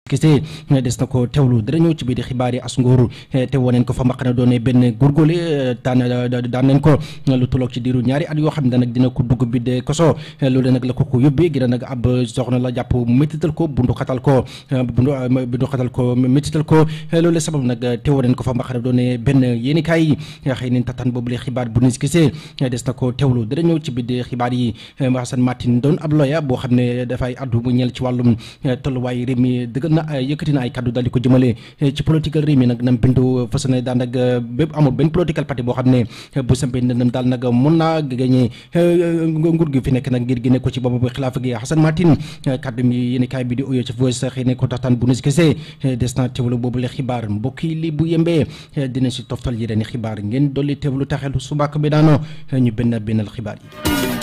kese des na ko teewlu dara ñëw ci biir xibaar yi as nguur te woneen ko fa mbaqana doone benn góorgóorlu daan daan nañ ko lu tolloog ci diiru ñaari at yoo xam ne nag dina ko dugg bi de koso loolu nag la ko ko yóbbee gën a nag ab soxna la jàpp métital ko bundu xatal ko bundu bundu xatal ko métital ko loolu sabab nag te woneen ko fa mbaqana doone benn yéenikaay xëy nañ tataan boobu le xibaar bu nis kese des na ko teewlu dara ñëw ci biir xibaar yi Hassan Martin doon ab lawyer boo xam ne dafay addu bu ñeel ci wàllum tolluwaay réew mi dëggal na yëkkati na ay kaddu daal di ko jëmale ci political réew mi nag nam bindu fas ne daan nag bépp amul benn political parti boo xam ne bu sampee ndëndam daal nag mun naa gagné nguur gi fi nekk nag ngir génne ko ci boobu xilaafa gi Hassan Martin kaddu mi yéen kaay bi di oyoo ci voice xëy ne ko taxtaan bu nes kese des na teewlu boobu le xibaar mbokk yi li bu yembee dina si toftal yi ren xibaar ngeen dolli teewlu taxelu subaak bi daano ñu benn bennal xibaar yi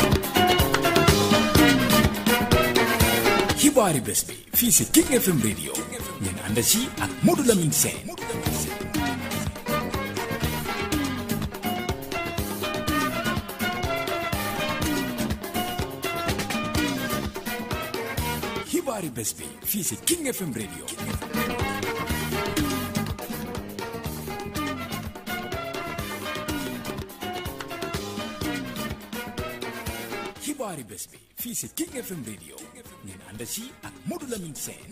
xibaari bés bi fii si King FM radio ngeen ànd si ak Modou Lamine Sène xibaari bés bi fii si King FM radio xibaari bés bi fii si King FM radio ngeen ànd si ak Modou Lamine Sène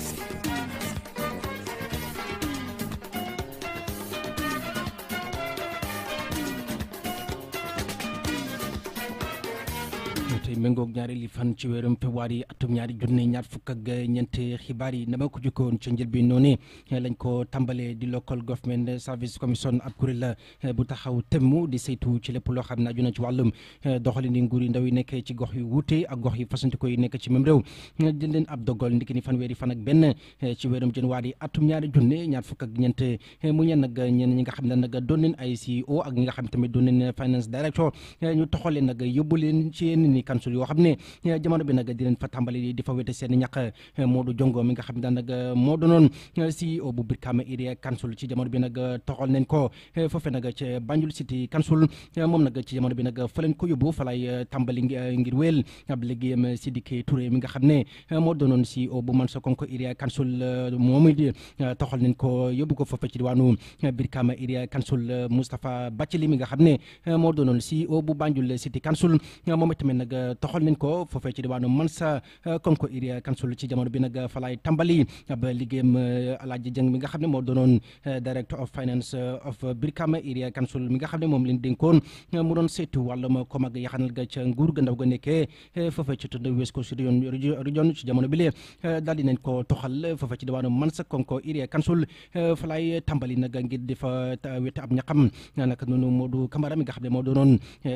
tey méngoog ñaari li fan ci weerum février atum ñaari junne ñaar fukk ak ñeent xibaar yi dama ko jukkoon ci njëlbeen noonu lañ ko tàmbalee di local government service commission ab kuréel la bu taxaw temm di saytu ci lépp loo xam ne aju na ci wàllum doxalin nguur yi ndaw yi nekk ci gox yu wuute ak gox yu fasantikoo yi nekk ci même réew jël leen ab dogal ndiki ni fanweeri fan ak benn ci weerum janvier atum ñaari junne ñaar fukk ak ñeent mu ñeen nag ñeen ñi nga xam ne nag doon leen ay CEO ak ñi nga xam tamit doon leen finance director ñu toxal leen nag yóbbu leen ci yenn ni kansul yoo xam ne jamono bi nag di leen fa tàmbali di fa wete seen ñàkk Modou Jongo mi nga xam ne nag moo doonoon CEO bu Brikama Area Council ci jamono bi nag toxal nañ ko foofe nag ci Banjul City Council moom nag ci jamono bi nag fa leen ko yóbbu fa lay tàmbali ngir wéel ab liggéeyam Sidiki Touré mi nga xam ne moo doonoon CEO bu Mansa Konko Area Council moom it toxal nañ ko yóbbu ko foofe ci diwaanu Brikama Area Council Moustapha Bathily mi nga xam ne moo doonoon CEO bu Banjul City Council moom itamit nag toxal nañ ko foofee ci diwaanu Mansa Konko Area Council ci jamono bi nag fa lay tàmbali ab liggéeyam Alaaji Jeng mi nga xam ne moo doonoon director of finance of Brikama Area Council mi nga xam ne moom leen dénkoon mu doon saytu wàllum kom ak yaxanal ga ca nguur ga ndaw ga nekkee foofee ci tund West Coast Region ci jamono bi lee daal di nañ ko toxal foofee ci diwaanu Mansa Konko Area Council fa lay tàmbali nag ngir di fa wete ab ñaqam naka noonu Modou Camara mi nga xam ne moo doonoon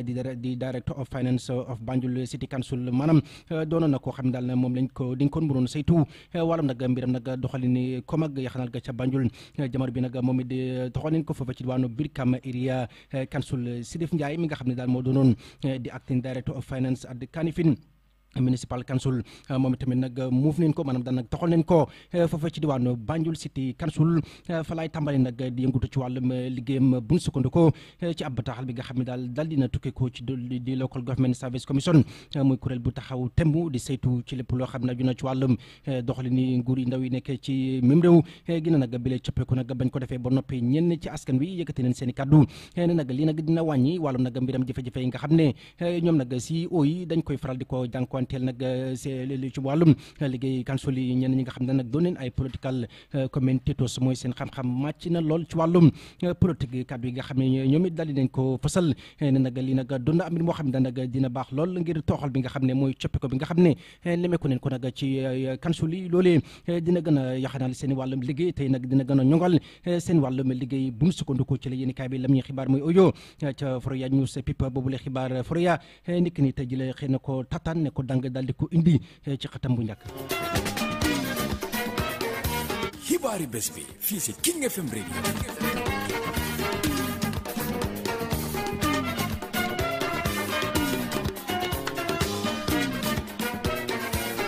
di director of finance of Banjul City Council maanaam doonoon na koo xam ne daal moom lañ ko dénkoon mu doon saytu wàllam nag mbiram nag doxalin kom ak yaxanal ga ca Banjul jamono bi nag moom it doxal nañ ko foofa ci diwaanu Brikama Area Council Sidif Ndiaye mi nga xam ne daal moo doonoon di acting director of finance at Kanifing municipal council moom itamit nag muuf nañ ko maanaam daan nag toxal nañ ko foofa ci diwaanu Banjul City Council fa laay tàmbali nag di yëngutu ci wàllum liggéeyam bu ñu sukkandikoo ci ab bataaxal bi nga xam ne daal daal dina tukkee ko ci di local government service commission muy kuréel bu taxaw temb di saytu ci lépp loo xam ne aju na ci wàllum doxalini nguur yi ndaw yi nekk ci même réew gina nag bile coppeeku nag bañ ko defee ba noppi ñenn ci askan wi yëkkati nañ seen i kaddu ne nag lii nag dina wàññi wàllum nag mbiram jafe-jafe yi nga xam ne ñoom nag CEO yi dañ koy faral di ko jànkuwante teel nag li ci wàllum liggéey council yi ñenn ñi nga xam ne nag doon neen ay political commentators mooy seen xam-xam màcc na lool ci wàllum politique kàddu yi nga xam ne ñoom it daal di nañ ko fësal ne nag lii nag doon na am mbir moo xam ne nag dina baax lool ngir tooxal bi nga xam ne mooy coppi ko bi nga xam ne lemeeku neen ko nag ci council yi loolee dina gën a yaxanal seen wàllum liggéey tey nag dina gën a ñongal seen wàllum liggéey bu mu sukkandiku ci la yéen kaay bi lam ñuy xibaar mooy oyo ca Foroyaa News People boobule xibaar Foroyaa niki ni tey ji la xëy na ko tataan ne ko dang daal di ko indi ci xatam bu njëkk xibaari bés bi fii si King FM radio xibaari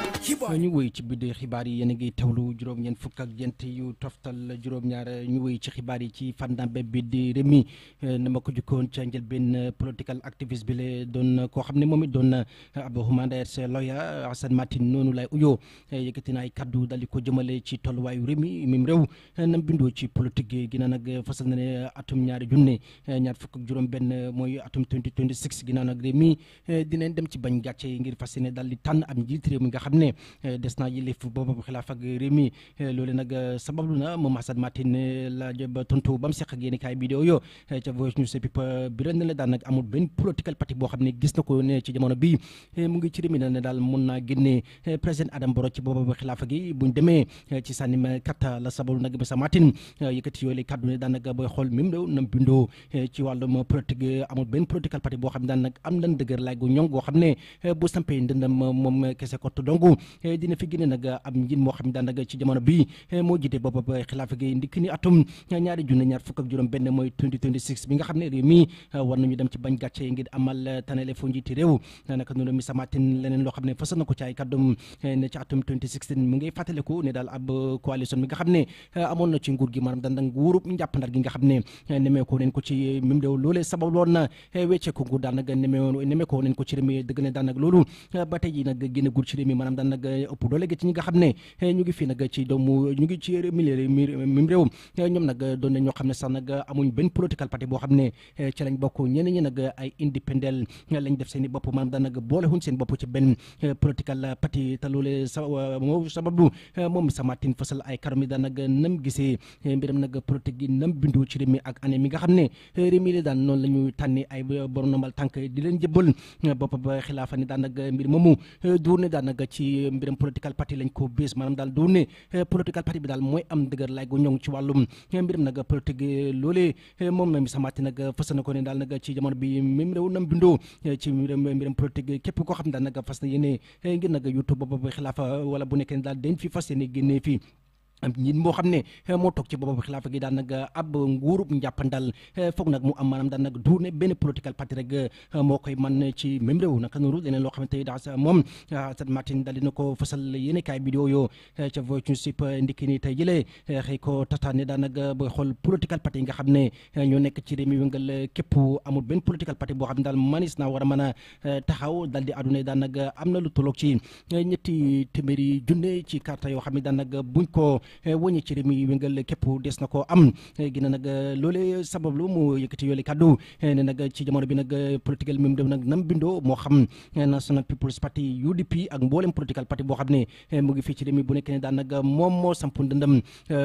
ñu wéy ci biir xibaar yi yéen a ngi teewlu juróom-ñeent fukk ak ñeent yu toftal juróom-ñaar ñu wéy ci xibaar yi ci fànnambe bi di Rewmi na ma ko jukkoon ca njëlbeen political activiste bi la doon koo xam ne moom it doon ab human rights lawyer Assane Martin noonu lay uyoo yëkkati na ay kaddu dal di ko jëmale ci tolluwaayu Rewmi mim réew nam bindoo ci politique gi nag fasal na ne atum ñaari junne ñaar fukk ak juróom-benn mooy atum 2026 ginnaaw nag Rewmi dinañ dem ci bañ gàcce ngir fas yéene dal di tànn am njiit réew mi nga xam ne des naa yëlif boobu xilaaf ak réew mi loolu nag sabablu na moom Assane Martin la ba tontu ba mu seq ak yéen kaay vidéo yo ca Voice News People bi ren la daan nag amul benn political party boo xam ne gis na ko ne ci jamono bi mu ngi ci réew mi ne daal mun naa génne président Adam Barrow ci boobu xilaafa gi buñ demee ci sànnim katta la sabablu nag Massa Martin yëkkati yooyu lay kàddu ne daan nag booy xool même réew nam bindoo ci wàllum politique amul benn political party boo xam ne daan nag am nan dëgër laay gu ñong goo xam ne bu sampee ndëndam moom kese kott donc dina fi génne nag am njiit moo xam ne daan nag ci jamono bi moo jiite boobu xilaafa gi ndikk ni atum ñaari junne ñaar fukk ak juróom benn mooy 2026 bi nga xam ne réew mi war nañu dem ci bañ gàcce ngir amal tanale fu njiiti réew naka noonu Massa Martin leneen loo xam ne fasal na ko ci ay kàddum ne ci atum 2016 mu ngi fàttaliku ne daal ab coalition bi nga xam ne amoon na ci nguur gi maanaam daan nag nguurub njàppandal gi nga xam ne nemee ko neen ko ci mim réew loolee sabab loon na weccee ko nguur daan nag nemee nemee ko neen ko ci réew mi dëgg ne daan nag loolu ba tey ji nag génn guur ci réew mi maanaam daan nag ëpp doole gi ci ñi nga xam ne ñu ngi fii nag ci doomu ñu ngi ci milieu mim réew ñoom nag doon na ñoo xam ne sax nag amuñ benn political party boo xam ne ci lañ bokk ñeneen ñi nag ay indépendant lañ def seen i bopp maanaam daan nag boole huñ seen bopp ci benn political party te loolu sa moo sababu moom Massa Martin fasal ay karam yi daan nag nam gisee mbiram nag politique gi nam bindu ci réew mi ak année mi nga xam ne réew mi la daan noonu la ñu tànni ay borom nombal tànk di leen jëbbal bopp ba xilaafa ni daan nag mbir moomu duur ne daan nag ci mbiram political party lañ ko bées maanaam daal duur ne political party bi daal mooy am dëgër lay gu ñoŋ ci wàllum mbiram nag politique loolee moom na Massa Martin nag fas na ko ne daal nag ci jamono bi même réew nam bindoo ci mbiram mbiram politique képp koo xam ne daal nag fas na yéene ngir nag youtube boobu xilaafa wala bu nekkee ne daal dañ fi fas yéene génnee fii am ñit moo xam ne moo toog ci boobu xilaafa gi daan nag ab nguurub njàppandal foog nag mu am maanaam daan nag du ne benn political party rek moo koy man ci même réew naka noonu leneen loo xamante ni daa moom Assane Martin daal dina ko fasal yéene kaay vidéo yoo ca Voice News ndikki ni tey jëlee xëy ko tataane daan nag booy xool political party yi nga xam ne ñoo nekk ci réew mi wëngal képp amul benn political party boo xam ne daal manis naa war a mën a taxaw dal di àdduna daan nag am na lu tolloog ci ñetti téeméeri junne ci carte yoo xam ne daan nag buñ ko wëññi ci réew mi wéngal képp des na ko am gina nag loole sabablu mu yëkkati yoole kàddu ne nag ci jamono bi nag political même dem nag nam bindoo moo xam National People's Party UDP ak mboolem political party boo xam ne mu ngi fii ci réew mi bu nekk ne daan nag moom moo sampu ndëndam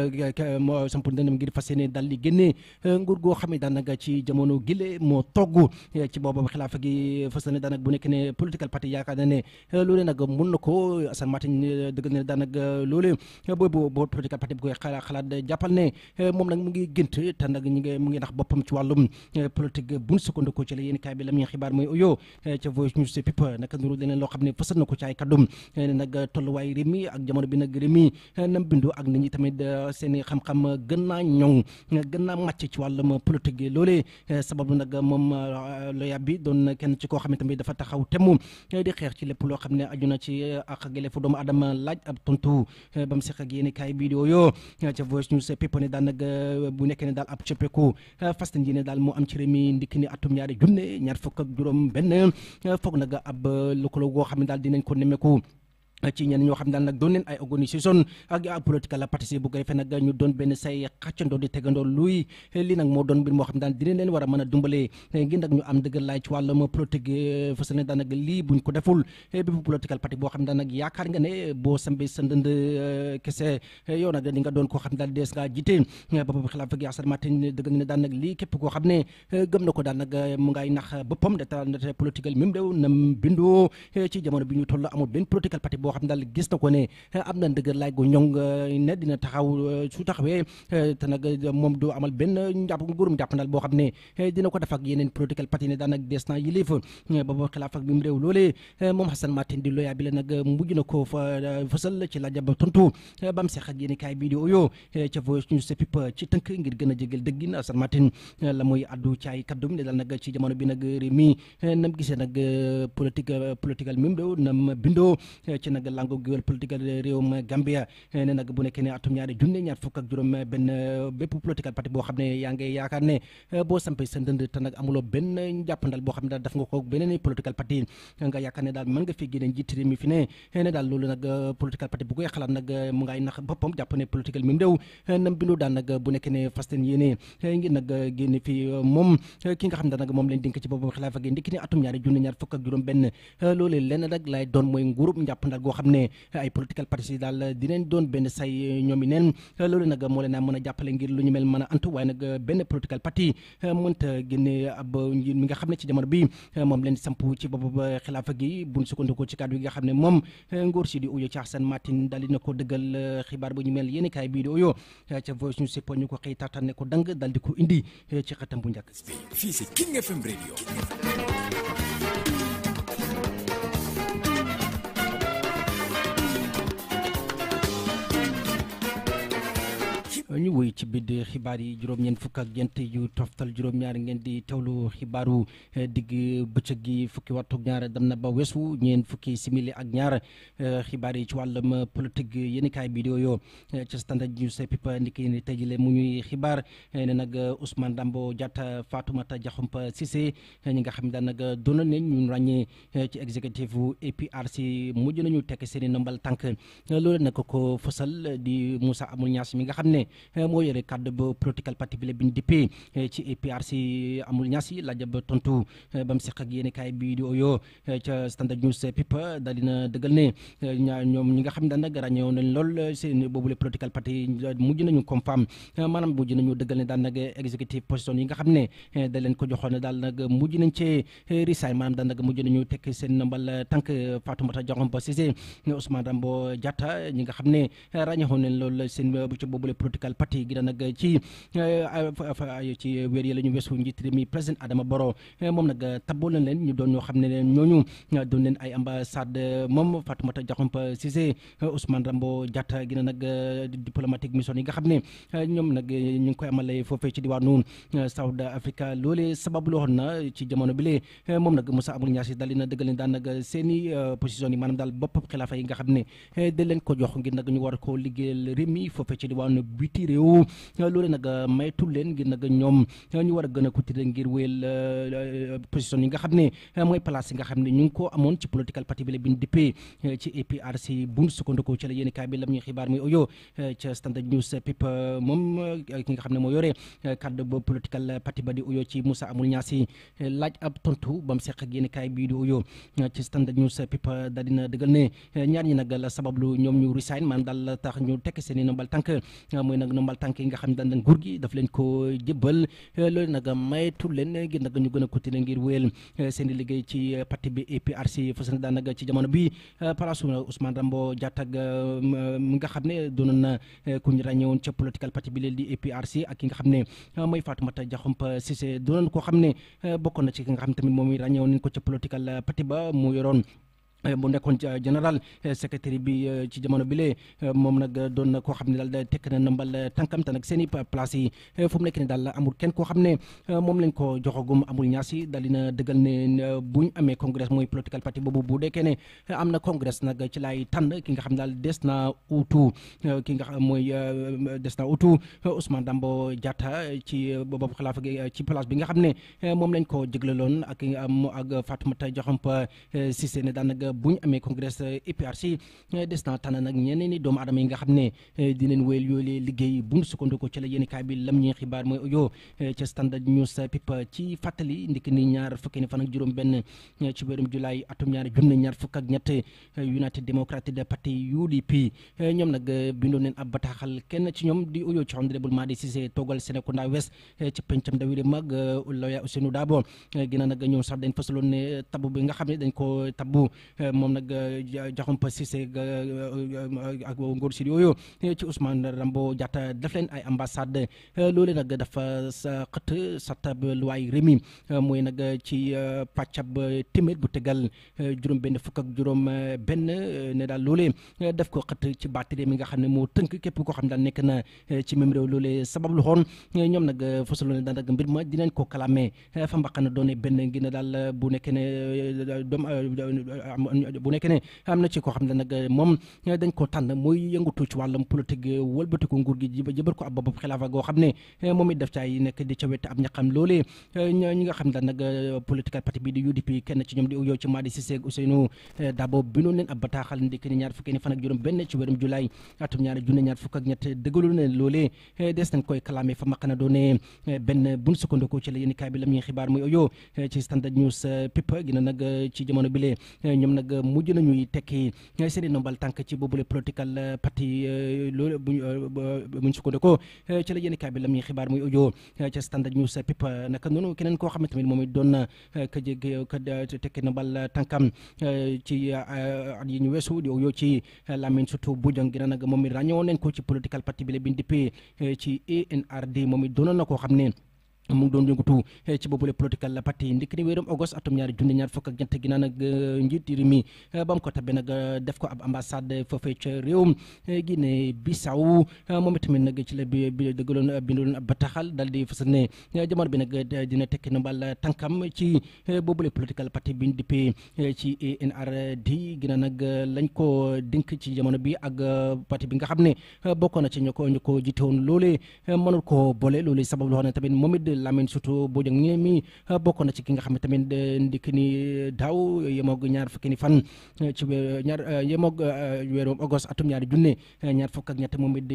moo sampu ndëndam ngir fas yéene dal di génne nguur goo xam ne daan nag ci jamono gile moo togg ci boobu xilaafa gi fas ne daan nag bu nekk ne political party yaakaar na ne loole nag mun na ko Assane Martin dëgg ne daan nag loole boobu boo political party bi koy xalaat xalaat jàppal ne moom nag mu ngi gént te nag ñu ngi mu ngi nax boppam ci wàllum politique buñ sukkandiku ci la yéen kaay bi la muy xibaar mooy uyo ca Voice News People naka nuru leneen loo xam ne fasal na ko ci ay kaddum ne nag tolluwaay réew mi ak jamono bi nag réew mi nam bindu ak nit ñi tamit seen i xam-xam gën naa ñoŋ gën naa màcc ci wàllum politique gi loolee sababu nag moom loya bi doon kenn ci koo xam ne tamit dafa taxaw temm di xeex ci lépp loo xam ne aju na ci ak gelefu doomu adama laaj ab tontu ba mu seq ak yéen kaay vidéo yoo ca Voice News People ne daal nag bu nekkee ne daal ab coppeeku fas yéene daal moo am ci réew mi ndikk ni atum ñaari junne ñaar fukk ak juróom benn foog nag ab lëkkaloo goo xam ne daal dinañ ko nemmeeku ci ñenn ñoo xam daal nag doon leen ay organisation ak ak politique la participé bu ko defee nag ñu doon benn say xàccandoo di tegandoo luy lii nag moo doon mbir moo xam daal dinañ leen war a mën a dumbale ngir nag ñu am dëgg laay ci wàllum politique fas ne daal nag lii buñ ko deful bépp political parti boo xam daal nag yaakaar nga ne boo sambe sa ndënd kese yow nag di nga doon koo xam daal dees ngaa jiite bopp xilaafa gi Assane Martin dëgg ne daal nag lii képp koo xam ne gëm na ko daal nag mu ngay nax boppam data ndate politique même réew nam bindoo ci jamono bi ñu toll amul benn political parti boo xam daal gis na ko ne am na ndëgër laaj gu ñoŋ ne dina taxaw su taxawee te nag moom du amal benn njàpp nguurum jàppandal boo xam ne dina ko def ak yeneen political parti ne daan ak des na yilif booba xilaaf ak bi mu réew loolee moom Assane Martin di loya bi la nag mujj na ko fa fësal ci laaj ba tontu ba mu seq ak yéen kaay vidéo yo ca Voice News People ci tënk ngir gën a jégal dëggin Assane Martin la mooy addu ci ay kaddum ne daal nag ci jamono bi nag réew mi nam gisee nag politique political même réew nam bindoo ci nag nag lango géwél politique réewum Gambia ne nag bu nekkee ne atum ñaari junne ñaar fukk ak juróom benn bépp political parti boo xam ne yaa ngi yaakaar ne boo sampee sa ndënd te nag amuloo benn jàppandal boo xam ne daal daf nga ko beneen political parti nga yaakaar ne daal mën nga fi génne njiit réew mi fi ne ne daal loolu nag political parti bu koy xalaat nag mu ngay nax boppam jàpp ne political mi réew nam bindu daan nag bu nekkee ne fasten yéene ngir nag génne fi moom ki nga xam ne nag moom leen dénk ci boppam xilaafa gi ndikki ne atum ñaari junne ñaar fukk ak juróom benn loolu lenn nag lay doon mooy nguurub njàppandal goo xam ne ay political parti daal dinañ doon benn say ñoom i neen loolu nag moo leen a mën a jàppale ngir lu ñu mel mën a antu waaye nag benn political parti mënta génne ab njiit mi nga xam ne ci jamono bi moom leen samp ci bopp xilaafa gi buñ sukkandikoo ci kàddu yi nga xam ne moom nguur si di uyo ci Hassan Martin daal dina ko dëggal xibaar bu ñu mel yéen kaay bii di uyo ca voice ñu sippo ñu ko xëy taataan ne ko dang daal di ko indi ci xëtam bu njëkk fii si King FM radio ñu woy ci biir xibaar yi juróom-ñeent fukk ak ñeent yu toftal juróom-ñaar ngeen di teewlu xibaaru digg bëccëg gi fukki waxtu ñaar dem na ba weesu ñeen fukki simili ak ñaar xibaar yi ci wàllum politique yéen kaay bi yoo ci standard news pipa ndiki ni tey jile mu ñuy xibaar ne nag Ousmane Dambo Diatta Fatoumata Diakhoumpa Cissé ñi nga xam ne daan nag doon nañ ñu ràññee ci exécutif APRC mujj nañu tekk seen i ndombal tànk loolu nag ko fësal di Moussa Amul Niass mi nga xam ne moo yore kàddu ba political parti bi la biñ dippee ci APRC amul ñaasi laaj ba tontu ba mu seq ak yéen kaay bii di oyo ca standard news pipa daal dina dëggal ne ñaa ñoom ñi nga xam ne nag ràññeewoon nañ lool seen boobule political parti mujj nañu confirm maanaam mujj nañu dëggal ne daal nag executive position yi nga xam ne da leen ko joxoon daal nag mujj nañ cee risaay maanaam daal nag mujj nañu tekk seen nambal tànk Fatoumata Diakhoumpa Cissé Ousmane Dambo Diatta ñi nga xam ne ràññeewoon nañ lool seen ci boobule political parti gi nag ci ci weer yi la ñu weesu njiit réew mi président Adama Barrow moom nag taboo na leen ñu doon ñoo xam ne ñooñu doon leen ay ambassade moom Fatoumata Diakhoumpa Cissé Ousmane Rambo Diatta gi nag diplomatique mission yi nga xam ne ñoom nag ñu ngi koy amale foofee ci diwaanu South Africa loolee sabab loo xoon na ci jamono bi lee moom nag Moussa Amul Niass dal dina dëggal ne daan nag seen i position yi maanaam daal bopp xilaafa yi nga xam ne da leen ko jox ngir nag ñu war koo liggéeyal réew mi foofee ci diwaanu biti réew loolu nag maytul leen ngir nag ñoom ñu war a gën a kutire ngir wéyal position yi nga xam ne mooy place yi nga xam ne ñu ngi ko amoon ci political parti bi la bin dippee ci APRC bu sukkandiku ci la yéen kaay bi lam ñuy xibaar muy oyo ca standard news pip moom ki nga xam ne moo yore kaddu ba political parti ba di oyo ci Moussa Amul Ñaasi laaj ab tontu ba mu seq ak yéen kaay bii di oyo ci standard news pip daal dina dëggal ne ñaar ñi nag la sabablu ñoom ñu resign man daal la tax ñu tekk seen i nombal tànk mooy nag nombal tànk yi nga xam ne daan nguur gi daf leen ko jébbal loolu nag maytu leen ngir nag ñu gën a continuer ngir wéyal seen i liggéey ci parti bi APRC fas na daan nag ci jamono bi palaasu Ousmane Rambo Diatta mi nga xam ne doonoon na ku ñu ràññewoon ca political parti bi leen di APRC ak ki nga xam ne mooy Fatoumata Diakhoumpa Cissé doonoon koo xam ne bokkoon na ci ki nga xam tamit moom i ràññewoon nañ ko ca political parti ba mu yoroon bu nekkoon général secrétaire bi ci jamono bi lee moom nag doon na koo xam ne daal tekk na nambal tànkam te nag seen i place yi fu mu nekk ne daal amul kenn koo xam ne moom lañ ko joxagum amul ñaasi daal dina dëggal ne buñ amee congrès mooy political party boobu bu dekkee ne am na congrès nag ci laay tànn ki nga xam daal des na utu ki nga xam mooy des na utu Ousmane Dambo Diatta ci boobu xilaafa gi ci place bi nga xam ne moom lañ ko jëglaloon ak ak Fatoumata Diakhoumpa Cissé ne daan nag bu ñu amee congrès APRC des na tànn nag ñeneen ni doomu aadama yi nga xam ne dinañ wéyal yoolee liggéey bu ñu sukkandiku ci la yéen kaay bi lam ñuy xibaar mooy audio ca standard news pip ci fàttali ndiki ni ñaar fukki ni fan ak juróom benn ci weerum julaay atum ñaar junne ñaar fukk ak ñett United Democratic Party UDP ñoom nag bindoon neen ab bataaxal kenn ci ñoom di audio ci honorable Madi Cissé toogal Serekunda West ci pencam dawiri mag lawyer Ousseynou Dabo ginnaaw nag ñoom sax dañ fasaloon ne tabu bi nga xam ne dañ ko tabu moom nag Diakhoumpa Cissé ak ngóor si yooyu ci Ousmane Rambo Diatta def leen ay ambassade loolu nag dafa sa xët satab luwaay rémi mooy nag ci pàccab téeméer bu tegal juróom benn fukk ak juróom benn ne daal loolee def ko xët ci baati réew mi nga xam ne moo tënk képp koo xam ne daal nekk na ci même réew loolee sabab lu xoon ñoom nag fasaloon ne daal nag mbir ma dinañ ko kalamee fa mbaqana doone benn ngi ne daal bu nekkee ne doom bu nekkee ne am na ci koo xam ne nag moom dañ ko tànn muy yëngatu ci wàllum politique wëlbatiku nguur gi jëbal ko ab bopp xilaafa goo xam ne moom it def caay nekk di ca wet ab ñaqam loolee ñi nga xam ne nag political parti bi di UDP kenn ci ñoom di uyoo ci Madi Cissé ak Ousseynou Dabo bindoon leen ab bataaxal ndikk ni ñaar fukki ni fan ak juróom benn ci weerum julaay atum ñaari junne ñaar fukk ak ñett dëggalu ne loolee des nañ koy kalaame fa maqana doone benn buñ sukkandikoo ci la yéen kaay bi lam ñuy xibaar muy uyoo ci standard news pipa gina nag ci jamono bile ñoom nag mujj nañuy tekki seen i nombal tànk ci boobule political parti loolu buñ buñ sukkandikoo ci la yéen kaay bi lam ñuy xibaar muy uyoo ci standard news pipa naka noonu keneen koo xam ne tamit moom it doon na ka jég ka tekki nombal tànkam ci at yi ñu weesu di uyoo ci Lamine surtout Bojang gina nag moom it ràññewoon nañ ko ci political parti bi la biñ dippee ci ANRD moom it doonoon na koo xam ne mu ngi doon yëngatu ci boobule political parti ndikk ni wéerum august atum ñaari junni ñaar fukk ak ñett ginnaaw nag njiit réew mi ba mu ko tabbee nag def ko ab ambassade foofee ca réewum Guinée Bissau moom itamit nag ci la bi bi dëggaloon bindaloon ab bataaxal dal di fësal ne jamono bi nag dina tekki nombal tànkam ci boobule political parti bi ñu dippee ci ANRD ginnaaw nag lañ ko dénk ci jamono bi ak parti bi nga xam ne bokkoon na ci ñu ko ñu ko jiite woon loolee mënul ko boole loolee sabab loo xam ne tamit moom it Lamine surtout Bojang mi mi bokk na ci ki nga xam ne tamit ndikk ni daaw yemoog ñaar fukki ni fan ci ñaar yemoog weeru august atum ñaari junne ñaar fukk ak ñett moom it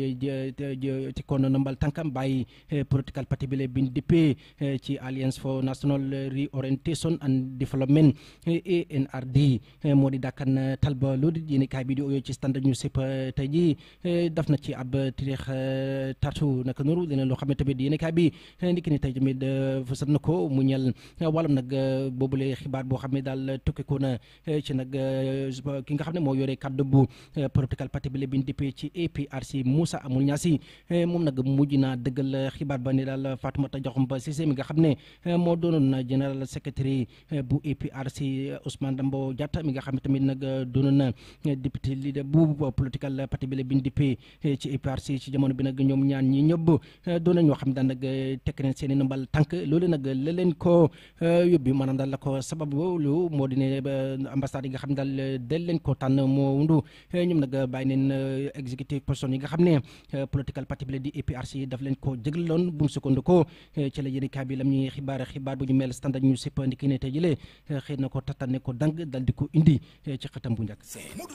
di tikkoon nambal tànkam bàyyi political party bi la bin dippee ci Alliance for National Reorientation and Development ANRD moo di dàkkan talba loolu di yéen kaay bi di oyoo ci standard news yëpp tey ji daf na ci ab tirix tatu naka noonu dina loo xam ne tamit yéen kaay bi ndikk ni tey tamit fësal na ko mu ñel wàllum nag boobule xibaar boo xam ne daal tukkeekoo na ci nag ki nga xam ne moo yore kàddu bu political party bi la biñ dippee ci APRC Moussa Amul Ñaasi moom nag mujj naa dëggal xibaar ba ne daal Fatoumata Diakhoumpa Cissé mi nga xam ne moo doonoon général secrétaire bu APRC Ousmane Dambo Diatta mi nga xam ne tamit nag doonoon na député leader bu political party bi la biñ dippee ci APRC ci jamono bi nag ñoom ñaan ñi ñëpp doon na ñoo xam daan nag tekk neen seen i nambal tànk loolu nag la leen ko yóbbi maanaam daal la ko sababu lu moo di ne ambassade yi nga xam ne daal del leen ko tànn moo wundu ñoom nag bàyyi neen executive person yi nga xam ne political party bi la di APRC daf leen ko jëgloon bu mu sukkandikoo ci la yéen kaay bi lam ñuy xibaar xibaar bu ñu mel standard ñu sipp ndiki ne tey jëlee xëy na ko tatane ko dang dal di ko indi ci xëtam bu njëkk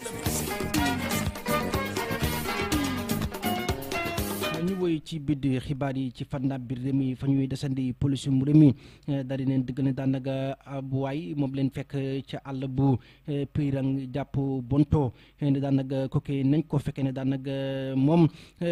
ñu woy ci biir xibaar yi ci fànn biir réew mi fa ñuy desandi police mu réew mi daal di leen dëgg ne daanaka ab waay moom leen fekk ca àll bu Pirang jàpp Bonto ne daanaka kooku nañ ko fekkee ne daanaka moom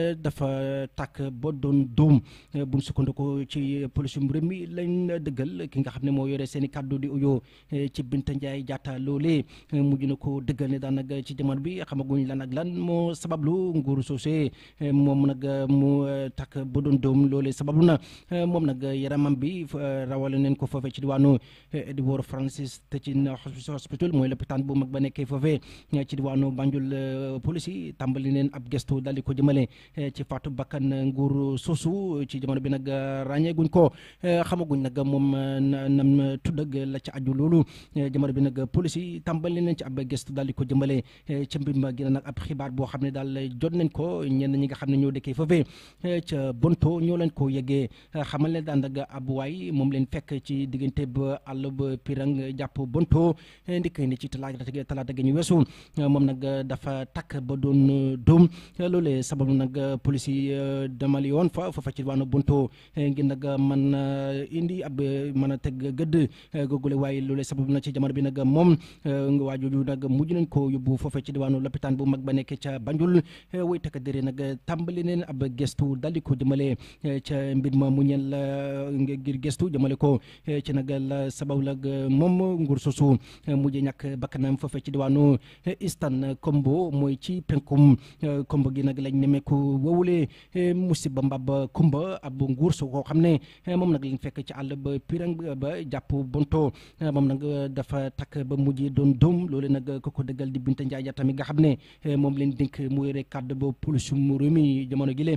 dafa tàkk ba doon dóom bu ñu sukkandiku ci police mu réew mi lañ dëggal ki nga xam ne moo yore seen i kàddu di uyoo ci Binta Ndiaye Jatta loolee mujj na ko dëggal ne daanaka ci jamono bi xamaguñ lan ak lan moo sabablu nguuru soosee moom nag mu takk ba doon doom loolee sababu na moom nag yaramam bi rawale neen ko foofee ci diwaanu Edward Francis Teaching Hospital mooy lopitaan bu mag ba nekkee foofee ci diwaanu Banjul police yi tàmbali neen ab gestu daal di ko jëmale ci faatu bakkan nguur soosu ci jamono bi nag ràññeeguñ ko xamaguñ nag moom nam tudd ak la ci aju loolu jamono bi nag police yi tàmbali neen ci ab gestu daal di ko jëmale ca mbir ma gën a nag ab xibaar boo xam ne daal jot nañ ko ñenn ñi nga xam ne ñoo dëkkee foofee ca bonto ñoo leen ko yeggee xamal leen daan ak ab waay moom leen fekk ci diggante ba àll ba pirang jàpp bonto ndikk ni ci talaata talaata gi ñu weesu moom nag dafa takk ba doon doom loolee sababu nag police yi demali yoon fa foofa ci waanu bonto ngir nag man indi ab mën a teg gëdd googule waaye loolee sababu na ci jamono bi nag moom nga waajooju nag mujj nañ ko yóbbu foofa ci diwaanu lopitaan bu mag ba nekk ca Banjul way takk dëre nag tàmbali neen ab gestu dal di ko jëmale ca mbir ma mu ñeel ngir gestu jëmale ko ci nag la sabab la moom nguur sosu mujj ñàkk bakkanam foofe ci diwaanu Eastern Kombo mooy ci penkum Kombo gi nag lañ nemeeku wowule musiba mbab kumba ab nguur su koo xam ne moom nag lañ fekk ci àll ba pirang ba jàpp bonto moom nag dafa takk ba mujj doon doom loolu nag ko ko dëggal di Binta Njaay tamit nga xam ne moom leen dénk mu yore kàddu ba police mu réew mi jamono gi le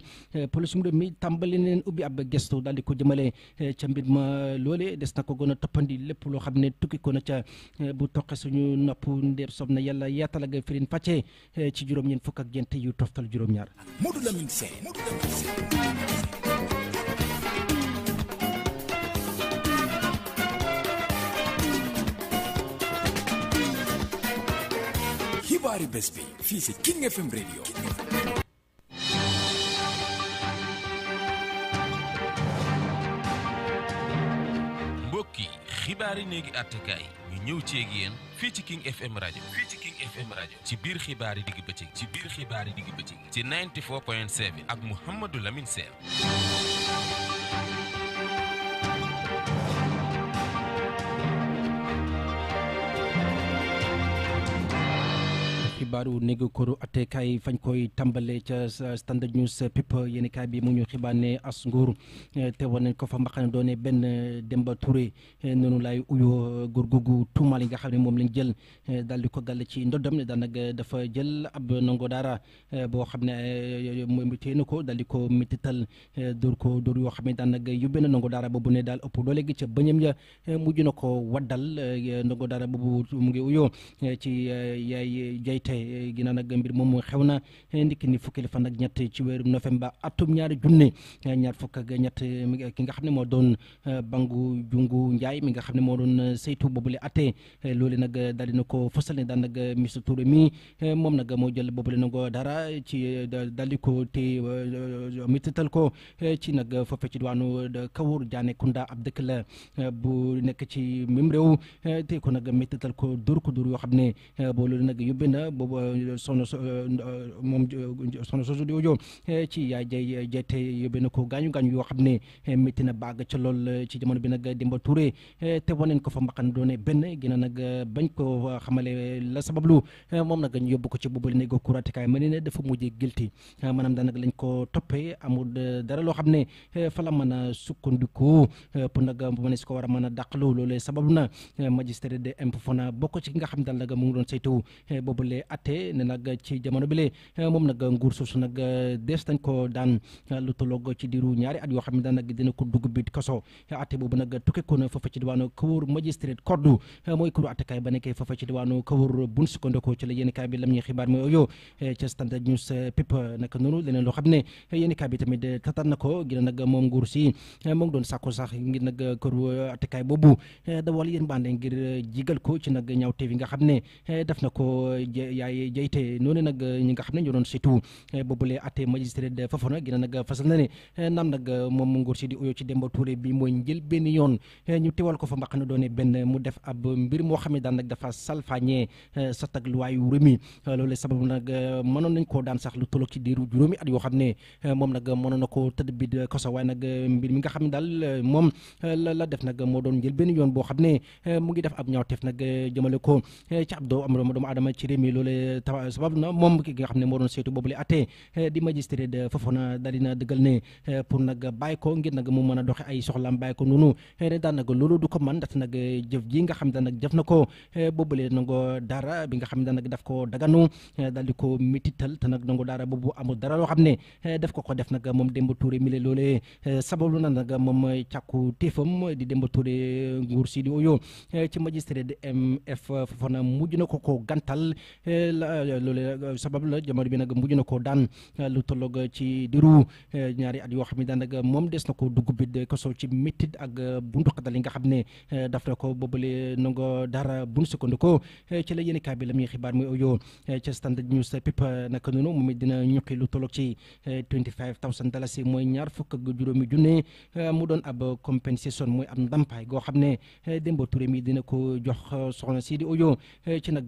police mu réew mi tàmbali neen ubbi ab gestu daal di ko jëmale ca mbir ma loole des na ko gën a toppandi lépp loo xam ne tukki ko na ca bu toqe suñu nopp ndeer sob na yàlla yaatal ak firin fàcce ci juróom-ñeent fukk ak ñeent yu toftal juróom-ñaar Modou Lamine Sène Modou Lamine Sène xibaari bés bi fii si King FM radio mbokk yi xibaari néegi àttekaay ñu ñëw ci ak yéen fii ci King FM rajo fii ci King FM rajo ci biir xibaari digg bëccëg ci biir xibaari digg bëccëg ci 94.7 ak Mouhamadou Lamine Sène xibaaru néegu koru attekaay fañ koy tàmbale ca standard news pip yéeni kaay bi mu ñu xibaar ne as nguur te war nañ ko fa mbaxane doone benn Demba Touré noonu laay uyoo góor googu tuumaal yi nga xam ne moom lañ jël daal di ko gàll ci ndoddam ne daanaka dafa jël ab ndongo daara boo xam ne moom téye na ko daal di ko mitital dóor ko dóor yoo xam ne daanaka yóbbee na ndongo daara boobu ne daal ëpp doole gi ca bëñam ya mujj na ko waddal ndongo daara boobu mu ngi uyoo ci yaay jayte ginnaaw nag mbir moom xew na ndikki ni fukki fan ak ñett ci weeru novembre atum ñaari junne ñaar fukk ak ñett ki nga xam ne moo doon bangu jungu njaay mi nga xam ne moo doon saytu boobule atte loolu nag daal dina ko fësal ne daan nag monsieur Touré mi moom nag moo jël boobule nango dara ci daal di ko te mitital ko ci nag foofe ci diwaanu Kawur Diané Kounda ab dëkk la bu nekk ci même réew te ko nag mitital ko dóor ko dóor yoo xam ne boo loolu nag yóbbee na boobu soxna so moom soxna soosu di audio ci yaay jay jayte yóbbee na ko gaañu gaañu yoo xam ne métti na baag ca lool ci jamono bi nag Demba Touré te waneen ko fa mbaqan doone benn gina nag bañ ko xamale la sabablu moom nag ñu yóbbu ko ci boobule ne ko kuratikaay ma ne ne dafa mujjee gilti maanaam daanaka lañ ko toppee amul dara loo xam ne fa la mën a sukkandiku pour nag bu ne si ko war a mën a dàqalu loolu sabablu na magistrat de impôt fona bokk ci ki nga xam ne daal nag mu ngi doon saytu boobule atte ne nag ci jamono bi le moom nag nguur suusu nag dees nañ ko daan lu tolloog ci diiru ñaari at yoo xam ne daan nag dina ko dugg biit kaso atte boobu nag tukke ko na foofa ci diwaanu Kawur magistrat koddu mooy kuru attekaay ba nekkee foofa ci diwaanu Kawur bun sukkandikoo ci la yéen kaay bi lam ñuy xibaar mooy oyo ca standard news pip naka noonu leneen loo xam ne yéen kaay bi tamit tataan na ko gina nag moom nguur si moo ngi doon sàkku sax ngir nag këru attekaay boobu da wala yéen bande ngir jigal ko ci nag ñaawteef yi nga xam ne def na ko yaay jayte noonu nag ñi nga xam ne ñoo doon saytu boobule atte magistrat de Fafana gina nag fasal na ne naam nag moom nguur si di uyoo ci Demba Touré bi mooy njël benn yoon ñu teewal ko fa mbaq na doone benn mu def ab mbir moo xam ne daan nag dafa salfaañee sa tag luwaayu rémi loolu sababu nag mënoon nañ koo daan sax lu tolloog ci diiru juróomi at yoo xam ne moom nag mënoon na ko tëdd bi koso waaye nag mbir mi nga xam ne daal moom la la def nag moo doon njël benn yoon boo xam ne mu ngi def ab ñaawteef nag jëmale ko ci ab doo am doomu aadama ci réew mi loolu sabab na moom ki nga xam ne moo doon saytu boobule atte di magistrat de Fofana daal dina dëggal ne pour nag bàyyi ko ngir nag mu mën a doxe ay soxlaam bàyyi ko noonu ne daan nag loolu du ko man ndaxte nag jëf ji nga xam ne nag jëf na ko boobule nango dara bi nga xam ne nag daf ko daganu daal di ko mitital te nag nango dara boobu amul dara loo xam ne daf ko ko def nag moom Demba Touré mi le loolee sababu na nag moom càkku téefam di Demba Touré nguur si di oyo ci magistrat de MF Fofana mujj na ko ko gantal loolu sabab la jamono bi nag mujj na ko daan lu tolloog ci diru ñaari at yoo xam ne daanaka moom des na ko dugg bi kaso ci métit ak buntu xatal yi nga xam ne daf na ko boobale nango dara bun sukkandikoo ci la yéen kaay bi la muy xibaar muy oyo ca standard news pip naka noonu moom it dina ñuqi lu tolloog ci 25000 dalasi mooy ñaar fukk ak juróomi junne mu doon ab compensation mooy ab ndampaay goo xam ne Demba Touré mi dina ko jox soxna si di oyo ci nag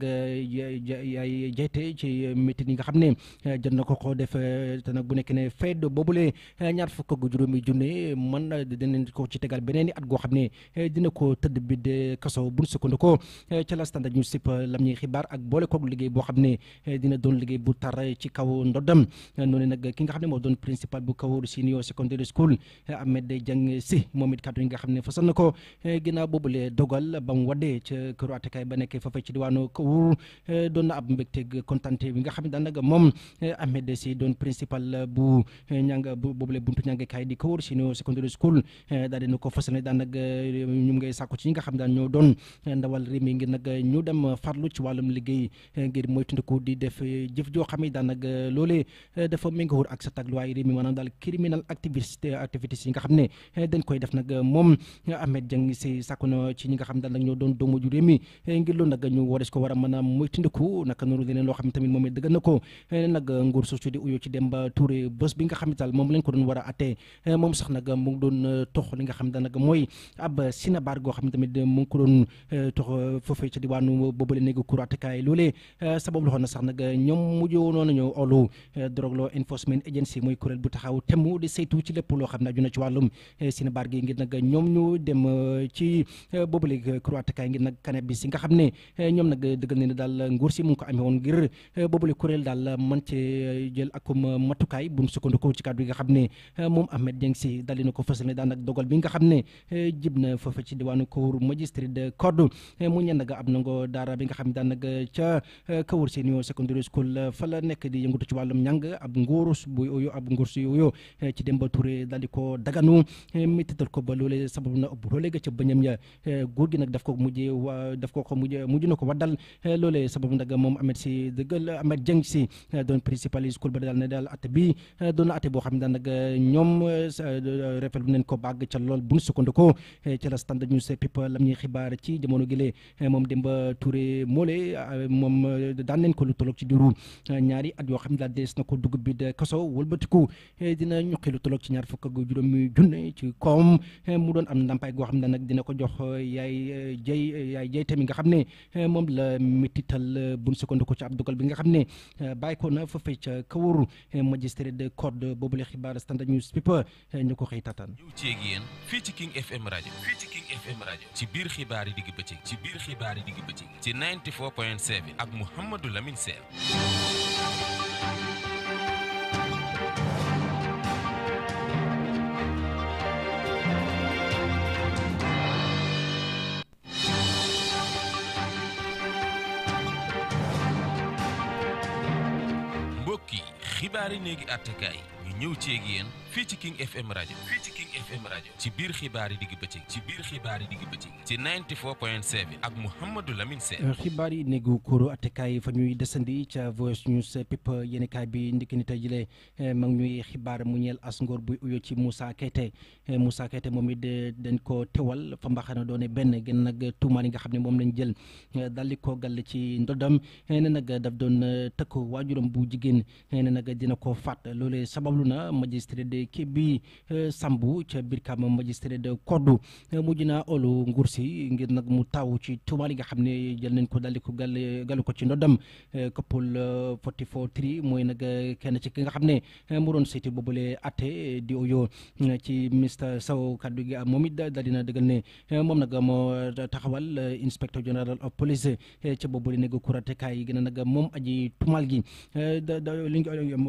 yaay jayte ci métit yi nga xam ne jot na ko ko def te nag bu nekk ne fayda boobule ñaar fukk ak juróomi junne man dinañ ko ci tegal beneen i at goo xam ne dina ko tëdd bi de kaso bu ñu sukkandikoo ca la standard ñu sip lam ñuy xibaar ak boole koog liggéey boo xam ne dina doon liggéey bu tar ci kaw ndoddam noonu nag ki nga xam ne moo doon principal bu Kawur senior secondary school Ahmed Jang si moom it kàddu yi nga xam ne fasal na ko ginnaaw boobule dogal ba mu waddee ca këru attekaay ba nekkee foofa ci diwaanu Kawur doon na ab ab mbégteeg kontante bi nga xam ne daanaka moom Ahmed si doon principal bu ñanga bu boobule buntu ñàngekaay di ko wër senior secondary school daal dina ko fasal ne daanaka ñu ngay sàkku ci ñi nga xam daan ñoo doon ndawal réew mi ngir nag ñu dem farlu ci wàllum liggéey ngir moytandiku di def jëf joo xam ne daanaka loolee dafa méngoowul ak sa tagluwaay réew mi maanaam daal criminal activité activités yi nga xam ne dañ koy def nag moom Ahmed Dieng si sàkku na ci ñi nga xam daal nag ñoo doon doomu ju réew mi ngir loolu nag ñu wares ko war a mën a moytandiku naka noonu leneen loo xam ne tamit moom it dëgg na ko nag nguur soosu di uyoo ci Demba Touré bés bi nga xam ne daal moom lañ ko doon war a attee moom sax nag mu ngi doon tox li nga xam ne nag mooy ab sinabar goo xam ne tamit mu ngi ko doon tox foofee ca diwaanu boobale néegu cour attekaay loolee sabab loxoon na sax nag ñoom mujjoo noonu ñëw olu Drug Law Enforcement Agency mooy kuréel bu taxaw temm di saytu ci lépp loo xam ne aju na ci wàllum sinabar gi ngir nag ñoom ñu dem ci boobale cour attekaay ngir nag cannabis yi nga xam ne ñoom nag dëggal ne daal nguur si mu ngi ko amee woon ngir boobale kuréel daal man ci jël akum matukaay bu mu sukkandikoo ci kàddu yi nga xam ne moom Ahmed Dieng si dal na ko fësal ne daan ak dogal bi nga xam ne jib na foofu ci diwaanu Kawur magistrate de code mu ñenn nga ab nango daara bi nga xam ne daan nag ca Kawur senior secondary school fa la nekk di yëngatu ci wàllum njàng ab nguurus bu yooyu ab nguurus yooyu ci Demba Touré daal di ko daganu méttital ko ba loolee sababu na ëpp loolee ga ca bëñam ya góor gi nag daf ko mujjee wa daf ko ko mujj mujj na ko waddal loolee sababu nag moom Ahmed si dëggal Ahmed Dieng si doon principal school ba daal ne daal at bi doon na ate boo xam ne daan nag ñoom refel bu neen ko bàgg ca lool bu ñu sukkandikoo ca la standard news people lam ñuy xibaar ci jamono gi moom Demba Touré moole moom daan neen ko lu tolloog ci diiru ñaari at yoo xam ne daal dees na ko dugub bi de kaso wëlbatiku dina ñuqi lu tolloog ci ñaar fukk ak juróomi junne ci koom mu doon am ndàmpaay goo xam ne nag dina ko jox yaay jay yaay jay tamit nga xam ne moom la métital bu ñu sukkandikoo ci ab dogal bi nga xam ne bàyyi ko na foofee ca Kawur magistrat de code boobu la xibaar standard news people ñu ko xëy tataan ñëw ceeg yéen fii ci King FM rajo fii ci King FM rajo ci biir xibaar yi digg bëccëg ci biir xibaar yi digg bëccëg ci 94.7 ak Mouhamadou Lamine Sène mbokki xibaar yi néegi àttekaay ñu ñëw ceeg yéen fii ci King FM rajo fii ci King FM rajo ci biir xibaar yi digg bëccëg ci biir xibaar yi digg bëccëg ci 94.7 ak Mouhamadou Lamine Sène xibaar yi néegu kóoru attekaay fa ñuy desandi ca Voice News pip yéenekaay bi ndikki ni tey jile mag ñuy xibaar mu ñeel as ngóor buy uyo ci Moussa Keite Moussa Keite moom it dañ ko tewal fa mbaxana doone benn gën nag tuumaan yi nga xam ne moom lañ jël dal di ko gàll ci ndodam ne nag daf doon tëkk waajuram bu jigéen ne nag dina ko faat loolee sabablu na magistrat de kii bi Sambu ca biir kam magistrat de Koddu mujj naa olu nguur si ngir nag mu taw ci tuumaal yi nga xam ne jël nañ ko daldi ko gàll gàllu ko ci ndodam koppul 44 tri mooy nag kenn ci ki nga xam ne mu doon seeti boobule atte di oyo ci ministre Sow kaddu gi moom it daal dina dëggal ne moom nag moo taxawal inspecteur général of police ca boobule néegu kuratekaay yi gën a nag moom aji tuumaal gi da da li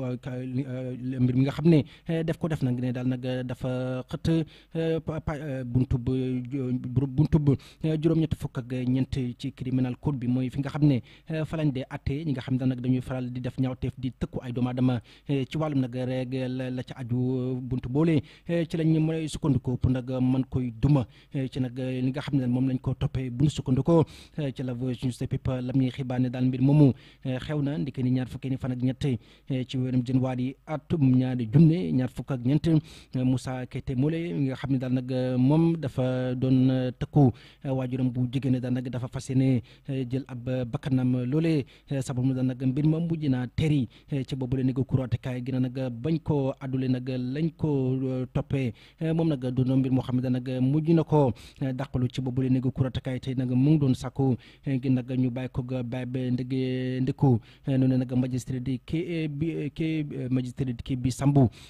mbir mi nga xam ne def ko def nag ne daal nag dafa xët buntub buntub juróom-ñetti fukk ak ñeent ci criminal code bi mooy fi nga xam ne fa lañ dee atte ñi nga xam ne nag dañuy faral di def ñaawteef di tëkku ay doomu aadama ci wàllum nag rek la ca aju buntu boole ci lañ mën sukkandikoo pour nag mën koy duma ci nag li nga xam ne moom lañ ko toppee bu ñu sukkandikoo ci la Voice News People lam ñuy xibaar ne daal mbir moomu xew na ndike ni ñaar fukki ni fan ak ñett ci weerum janvier atum ñaari junne ñaar fukk ak ñeent Moussa Keite Mole nga xam ne daal nag moom dafa doon tëkku waajuram bu jigéen daal nag dafa fas yéene jël ab bakkanam loolee sababu daal nag mbir ma mujj naa teri ci boobu la négo kuratekaay gi nag bañ ko addule nag lañ ko toppee moom nag doon mbir moo xam ne daal nag mujj na ko dàqalu ci boobu la négo kuratekaay te nag mu ngi doon sàkku gi nag ñu bàyyi ko bàyyi ba ndëgg ndëkku noonu nag magistrat di kii bi kii magistrat kii bi Sambu doon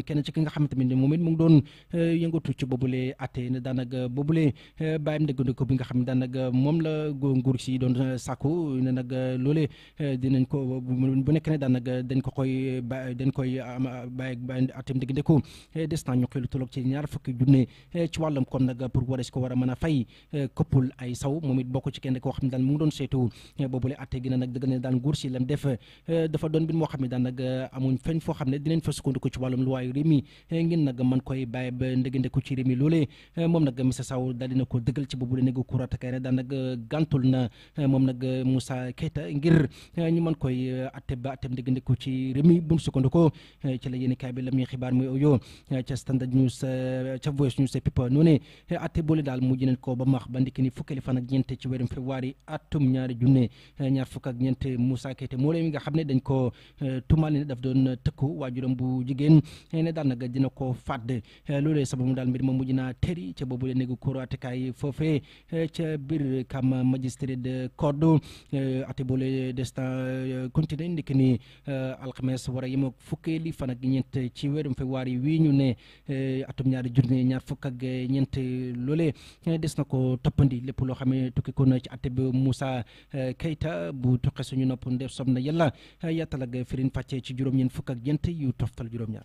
kenn ci ki nga xamante ne moom it mu ngi doon yëngatu ci boobule atte ne daanaka boobule bàyyam ndëgandiko bi nga xam ne daanaka moom la nguur si doon sàkku ne nag loolee dinañ ko bu nekk ne daanaka dañ ko koy ba dañ koy bàyyi bàyyi atem ndëgandiko des na ñu koy lu tolloog ci ñaar fukki junne ci wàllam kon nag pour war ko war a mën a fay këppul ay saw moom it bokk ci kenn koo xam ne daal mu ngi doon seetu boobule atte gi na nag dëgg ne daal nguur si lam def dafa doon mbir moo xam ne daan nag amuñ feñ foo xam ne dinañ fa sukkandiku ci wàllum luwaayu réew mi ngeen nag man koy bàyyi ba ndëgëndeku ci réew mi loolee moom nag Missa Sow daal dina ko dëggal ci boobule néegu kurat kay ne daan nag gàntul na moom nag Moussa Keita ngir ñu mën koy atte ba attem ndëgëndeku ci réew mi bu mu sukkandiku ci la yéen kaay bi la muy xibaar muy oyo ca Standard News ca Voice News People noonu atte boole daal mujj nañ ko ba max ba ndikki ni fukkeeli fan ak ñeent ci weerum février atum ñaari junne ñaar fukk ak ñeent Moussa Keita moo leen nga xam ne dañ ko tumaal ne daf doon tëkku waajuram bu jigéen ne daal nag dina ko fàdd loolee sababu daal mbir ma mujj naa tëri ca boobu la néegu kóor atekaay foofee ca biir kam magistrat de code ate boole destin continué ndikki ni alxames war a yem ak fukkeeli fan ak ñeent ci weerum février wii ñu ne atum ñaari junne ñaar fukk ak ñeent loolee des na ko toppandi lépp loo xam ne tukki ko na ci ate bi Moussa Keita bu tuqe suñu nopp ndef sob na yàlla yaatal ak firin fàcce ci juróom-ñeent fukk ak ñeent yu toftal juróom-ñaar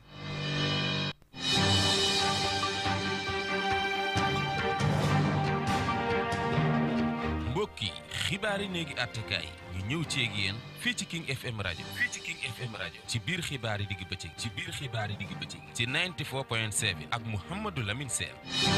mbokki xibaari néegi attekaay ñu ñëw ceeg yéen fii ci King FM rajo fii ci King FM rajo ci biir xibaari digg bëccëg ci biir xibaari digg bëccëg ci 94.7 ak Mouhamadou Lamine Sène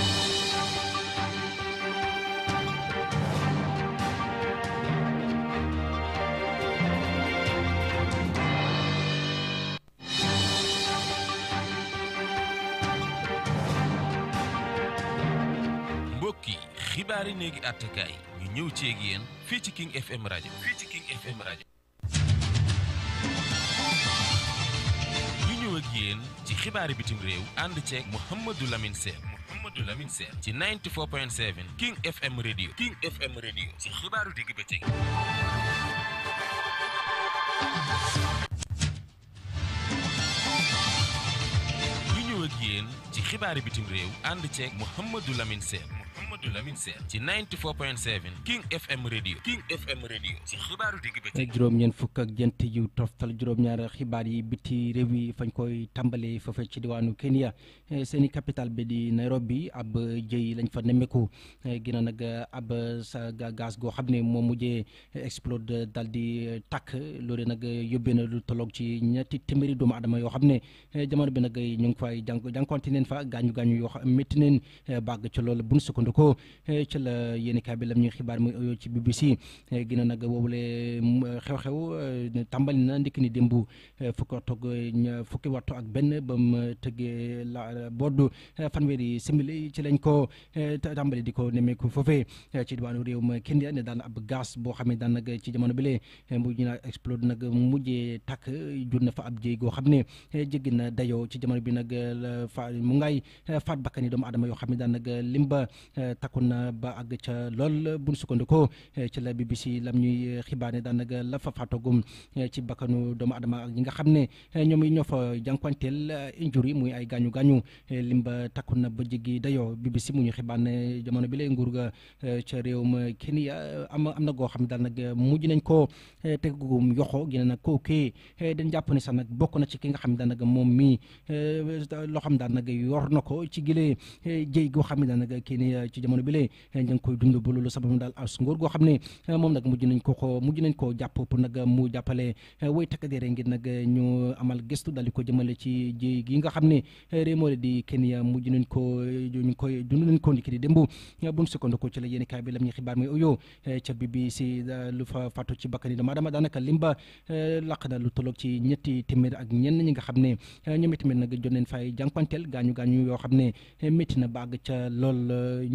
mbokki xibaari néegi attekaay ñu ñëw ceeg yéen fii ci King FM rajo fii ci King FM rajo ñu ñëw ak yéen ci xibaari bitim réew ànd ceeg Mouhamadou Lamine Sène Mouhamadou Lamine Sène ci 94.7 King FM radio King FM radio ci xibaaru digg bëccëg ñu ñëw ak yéen ci xibaari bitim réew ànd ceeg Mouhamadou Lamine Sène Mouhamadou Lamine Sène ci 94.7 King FM radio King FM radio ci xibaaru digg bëccëg juróom-ñeent fukk ak jent yu toftal juróom-ñaar xibaar yi biti réew yi fañ koy tàmbale foofe ci diwaanu Kenya seeni capital bi di Nairobi ab jëy lañ fa nemmeeku gina nag ab sa gaz goo xam ne moo mujjee explode dal di tàkk loolu nag yóbbee na lu tolloog ci ñetti téeméeri doomu adama yoo xam ne jamono bi nag ñu ngi fay jànk jànkonte neen fa gaañu gaañu yoo xam métti neen bàgg ci loolu bu ñu sukkandikoo ci la yéeni kaay bi lam ñuy xibaar muy oyoo ci BBC gina nag woowule xew-xew tàmbali na ndikk ni démb fukki waxtu fukki waxtu ak benn ba mu tëggee la boddu fanweeri simili ci lañ ko tàmbali di ko nemmeeku foofee ci diwaanu réew ma Kenya ne daan ab gaz boo xam ne daan nag ci jamono bi lee mujj na explode nag mujjee takk jur na fa ab jéy goo xam ne jéggi na dayoo ci jamono bi nag fa mu ngay faat bakkani doomu adama yoo xam ne daan nag lim ba takku na ba àgg ca lool bu ñu sukkandikoo ci la BBC lam ñuy xibaar ne daan nag la fa faatagum ci bakkanu doomu adama ak ñi nga xam ne ñoom yi ñoo fa jànkuwanteel injuri muy ay gaañu gaañu lim ba takku na ba jéggi dayoo BBC mu ñu xibaar ne jamono bi lay nguur ga ca réew ma Kenya am am na goo xam ne daal nag mujj nañ ko tegugum yoxo gi ne nag kooku dañ jàpp ne sax nag bokk na ci ki nga xam ne daal nag moom mii loo xam daal nag yor na ko ci gilee jëy goo xam ne daal nag Kenya ci jamono bi lay ñu ngi koy dund ba loolu sabab daal as nguur goo xam ne moom nag mujj nañ ko ko mujj nañ koo jàpp pour nag mu jàppale woy takk deere ngir nag ñu amal gëstu daal di ko jëmale ci ji gi nga xam ne réew moo di Kenya mujj nañ ko ñu ngi koy dund nañ ko ndiki di démb bu ñu sukkandiku ci la yéeni kaay bi lam ñuy xibaar mooy oyo ca BBC lu fa fàttu ci bakkani dama dama daanaka limba laq na lu tolloog ci ñetti téeméer ak ñenn ñi nga xam ne ñoom itamit nag jot nañ fay jànkuwanteel gaañu gaañu yoo xam ne métti na baag ca lool ñu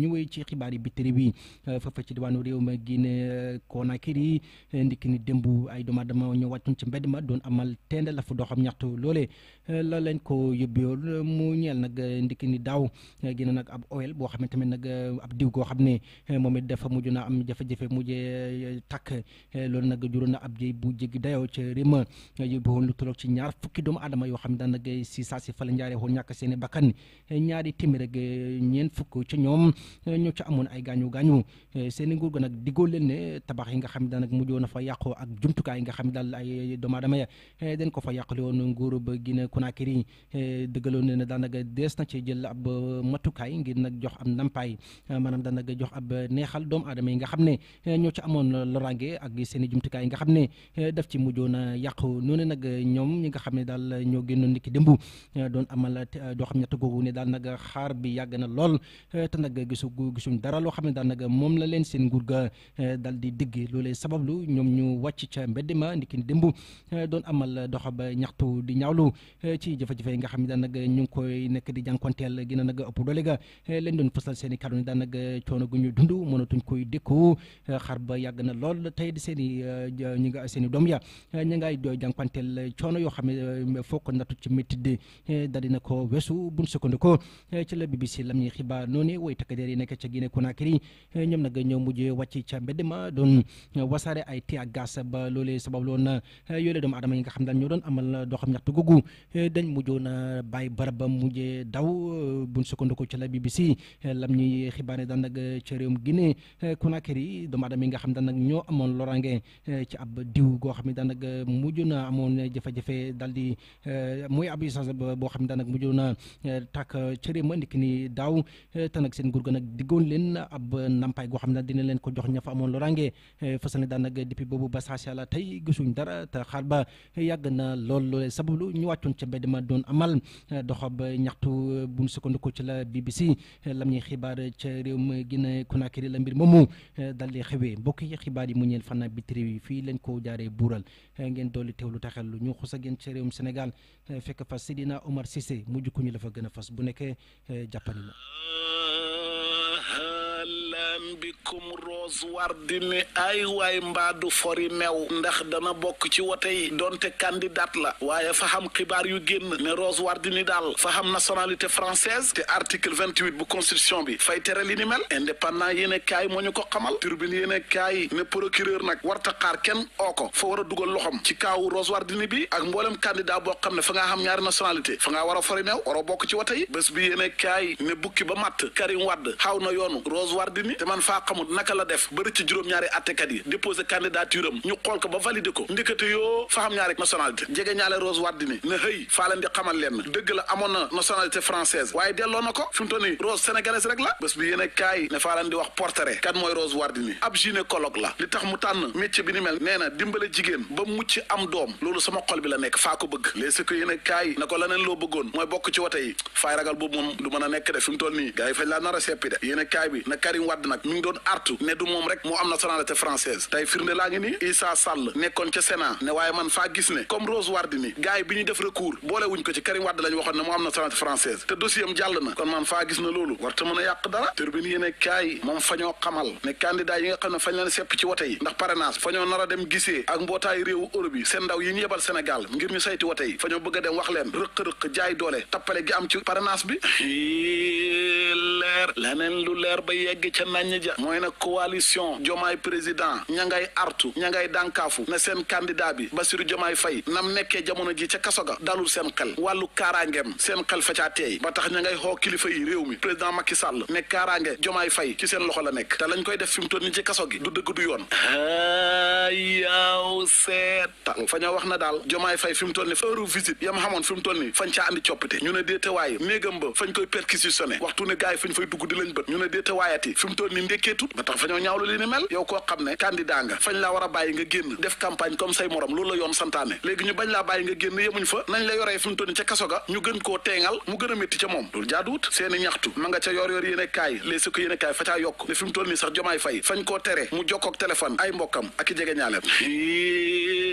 ñu wéy ci xibaar yi bitiri bi foofa ci diwaanu réew ma Guinée Conakry ndikki ni démb ay doomu aadama ñu wàccoon ci mbedd ma doon amal teende la fu doxam ñaxtu loolee la leen ko yóbbeewoon mu ñeel nag ndikki ni daaw gina nag ab oil boo xam ne tamit nag ab diw goo xam ne moom it dafa mujj na am jafe-jafe mujjee takk loolu nag juróon na ab jëy bu jéggi dayoo ca Rima yóbbuwoon lu tolloog ci ñaar fukki doomu aadama yoo xam ne daan nag si saa si fa la njaaree woon ñàkk seen i bakkan ñaari téeméer ak ñeent fukk ca ñoom ñoo ca amoon ay gaañu gaañu seen i nguur ga nag diggoo leen ne tabax yi nga xam ne daan nag mujjoon na fa yàqoo ak jumtukaay yi nga xam ne daal ay doomu aadama ya dañ ko fa yàqale woon nguur ba Guinée Conakry dëggaloon ne ne daan nag dees na ci jël ab matukaay ngir nag jox am ndampaay maanaam daan nag jox ab neexal doomu aadama yi nga xam ne ñoo ci amoon loraange ak seen i jumtukaay yi nga xam ne daf ci mujjoon a yàqu noonu nag ñoom ñi nga xam ne daal ñoo génnoon niki démb doon amal doo xam ñett googu ne daal nag xaar bi yàgg na lool te nag gisu gisuñ dara loo xam ne daal nag moom la leen seen nguur ga dal di digg loolee sabablu ñoom ñu wàcc ca mbedd ma niki démb doon amal doxa ba ñaxtu di ñaawlu ci jafe-jafe yi nga xam ne daal nag ñu ngi koy nekk di jànkonteel gën a nag ëpp doole ga leen doon fësal seen i kàddu ne daal nag coono gu ñu dund mënatuñ koy dékku xar ba yàgg na lool tey di seen i ñi nga seen i doom ya ñi ngay jànkonteel coono yoo xam ne foo ko nattu ci métti di daal dina ko weesu buñ sukkandikoo ci la BBC lam ñuy xibaar noonu way takkadeer yi nekk ca Guinée Conakry ñoom nag ñoo mujjee wàcc ca mbedd ma doon wasaare ay tii ak gas ba loolee sabab loon yoolee doomu adama yi nga xam daal ñoo doon amal doxam ñaxtu googu dañ mujjoon a bàyyi barab ba mujjee daw buñ sukkandikoo ci la BBC lam ñuy xibaar daan nag ca réewum Guinée Conakry doomu adama yi nga xam daal nag ñoo amoon loraange ci ab diw goo xam ne daan nag mujj na amoon jafe-jafe daal di mooy ab essence boo xam ne daan nag mujj na tàkk ca réew ma ndikk ni daaw te nag seen nguur ga nag diggoon leen ab nampaay goo xam ne dina leen ko jox ña fa amoon loraange fasal ne daan nag depuis boobu ba saa si yàlla tey gisuñ dara te xaar ba yàgg na lool loole sabablu ñu wàccoon ca mbedd ma doon amal doxab ñaxtu buñ sukkandiku ci la BBC lam ñuy xibaar ca réew ma Guinée Conakry la mbir moomu dal di xewee mbokk yi xibaar yi mu ñeel fan bitiri yi fii leen ko jaaree buural ngeen dolli teewlu taxel lu ñu xus a ngeen ca réewum Sénégal fekk fa Sidina Omar Cissé mujj ku ñu la fa gën a fas bu nekkee jàppani la lan bikum Rose Wardini ay waay mbaadu fori meew ndax dana bokk ci wote yi donte candidat la waaye fa xam xibaar yu génn ne Rose Wardini daal fa xam nationalité française te article vingt-huit bu constitution bi fay tere li ni mel indépendant yéene kaay moo ñu ko xamal turbine yéene kaay ne procureur nag warta xaar kenn oo ko fa war a dugal loxom ci kaawu Rose Wardini bi ak mboolem candidat boo xam ne fa ngaa xam ñaari nationalité fa ngaa war a fori meew waroo bokk ci wote yi bés bi yéene kaay ne bukki ba matt Karim Wade xaw na yoonu Rose Wardini te man faa xamul naka la def ba ci juróom-ñaari attekat yi déposé candidature am ñu xool ko ba validé ko ndekete yoo fa xam ñaari nationalité jege ñaale Rose Wardini ne hëy faa leen di xamal leen dëgg la amoon na nationalité française waaye delloo na ko fi mu toll nii Rose sénégalaise rek la bés bi yéen a kaay ne faa leen di wax portrait kan mooy Rose Wardini ab gynécologue la li tax mu tànn métier bi ni mel nee na dimbale jigéen ba mucc am doom loolu sama xol bi la nekk faa ko bëgg les si ko yéen a kaay na ko leneen loo bëggoon mooy bokk ci wote yi faay ragal boobu moom du mën a nekk de fi mu toll nii gars yi fañ laa nar a seppi de yéen a kaay bi na Karim Wade nag mi ngi doon artu ne du moom rek moo am nationalité française tey firnde laa ngi nii Issa Sall nekkoon ca Sénat ne waaye man faa gis ne comme Rose Wardini gars yi bi ñu def recours boole wuñ ko ci Karim Wade lañ waxoon ne moo am nationalité française te dossier am jàll na kon man faa gis na loolu warta mën a yàq dara turbine yéene kaay moom fa ñoo xamal ne candidat yi nga xam ne fañ leen sepp ci wote yi ndax parrainage fa ñoo nar a dem gisee ak mbootaayu réewu Europe yi seen ndaw yi ñu yebal Sénégal ngir ñu sayti wote yi fa ñoo bëgg a dem wax leen rëq-rëq jaay doole tappale gi am ci parrainage bi leer leneen lu leer ba yegg ca nañ ja mooy nag coalition jomaay président ña ngay artu ña ngay dànkaafu ne seen candidat bi Bassirou Jomaay Fay nam nekkee jamono ji ca kaso ga dalul seen xel wàllu kaaraangeem seen xel fa caa teey ba tax ña ngay xoo kilifa yi réew mi président Macky Sall ne kaaraange Jomaay Fay ci seen loxo la nekk te lañ koy def fi mu toll ni ci kaso gi du dëgg du yoon yaaw seetal fa ñoo wax na daal Jomaay Fay fi mu toll ni heure visite yam xamoon fi mu toll ni fañ caa andi coppite ñu ne déetewaay néegam ba fañ koy perquisitionné waxtu ne gars yi fañ fay dugg di lañ bët ñu ne déetewaayati fi mu toll ni ndékkeetut ba tax fa ñoo ñaawlu li ni mel yow koo xam ne candidat nga fañ laa war a bàyyi nga génn def campagne comme say morom loolu la yoon santaane léegi ñu bañ laa bàyyi nga génn yemuñ fa nañ la yoree fi mu toll ni ca kaso ga ñu gën koo teengal mu gën a métti ca moom loolu jaaduwut seeni ñaxtu ma nga ca yor yor yéene kaay les si ko yéene kaay fa caa yokk ne fi mu toll nii sax jomaay fay fañ koo tere mu jokkook téléphone ay mbokkam ak i jege ñaaleem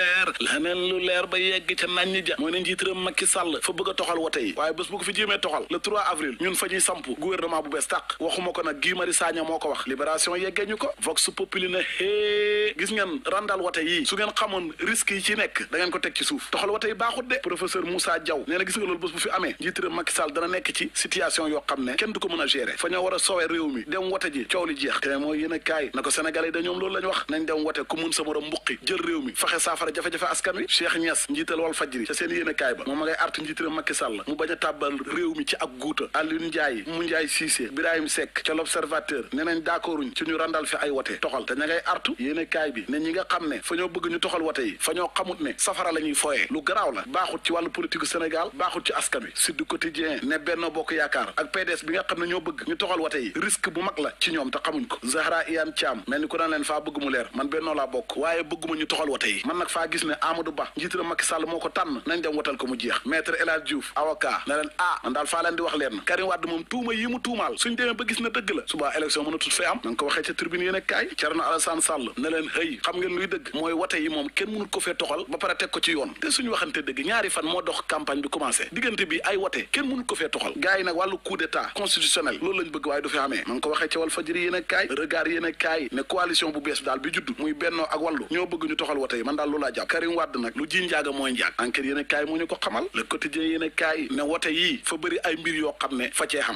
leer leneen lu leer ba yegg ca nañ ja mooy ne njiitaram Macky Sall fa bëgg a toxal wote yi waaye bés bu ko fi jéemee toxal le 3 avril ñun fa ñuy samp gouvernement bu bees tàq waxuma ko nag Guy Marius Sagna moo ko wax libération yeggee ñu ko vox populi na hee gis ngeen randal wote yi su ngeen xamoon risque yi ci nekk da ngeen ko teg ci suuf toxal wote yi baaxut de professeur Moussa Diaw nee na gis nga loolu bés bu fi amee njiitaram Macky Sall dana nekk ci situation yoo xam ne kenn du ko mën a gérer fa ñoo war a sowe réew mi dem wote ji coow li jeex te mooy yéen a kaay na ko sénégalais yi da ñoom loolu la ñu wax nañ dem wote ku mun sa morom mbuqi jël réew mi faxe saafara jafe-jafe askan wi Cheikh Niass njiital wal fajri ca seen yéen a kaay ba moom ma ngay artu njiitaram Macky Sall mu bañ a tàbbal réew mi ci ak guuta Alioune Ndiaye mu Ndiaye Cissé Birahim Seck ca l'observateur ne nañ d'accorduñ ci ñu randal fi ay wote toxal te ña ngay artu yéen a kaay bi ne ñi nga xam ne fa ñoo bëgg ñu toxal wote yi fa ñoo xamut ne safara la ñuy foyee lu garaaw la baaxut ci wàllu politique Sénégal baaxut ci askan wi Sud Quotidien ne Benno Bokk Yaakaar ak PDS bi nga xam ne ñoo bëgg ñu toxal wote yi risque bu mag la ci ñoom te xamuñ ko Zahra Iyane Thiam mel ni ku naan leen faa bëgg mu leer man Benno laa bokk waaye bëgguma ñu toxal wote yi man nag faa gis ne Amadou Ba njiitaram Macky Sall moo ko tànn nañ dem wotal ko mu jeex maître El Hadj Diouf avocat ne leen ah man daal faa leen di wax leen Karim Wade moom tuuma yi mu tuumaal suñ demee ba gis na dëgg la subaa élection mën a tut fee am na nga ko waxee ca tribune yéen kaay Thierno Alassane Sall ne leen hëy xam ngeen luy dëgg mooy wote yi moom kenn mënut ko fee toxal ba pare teg ko ci yoon te suñu waxante dëgg ñaari fan moo dox campagne bi commencé diggante bi ay wote kenn mënut ko fee toxal gars yi nag wàllu coup d'état constitutionnel loolu lañ bëgg waaye du fi amee ma ngi ko waxee ca wal fajiri yéen kaay regard yéen kaay ne coalition bu bees daal bi judd muy bennoo ak wàllu ñoo bëgg ñu toxal wote yi man daal loolu laa jàpp Karim Wade nag lu ji njaaga mooy njaag enquête yéen kaay moo ñu ko xamal le quotidien yéen kaay ne wote yii fa bëri ay mbir yoo xam ne fa cee xam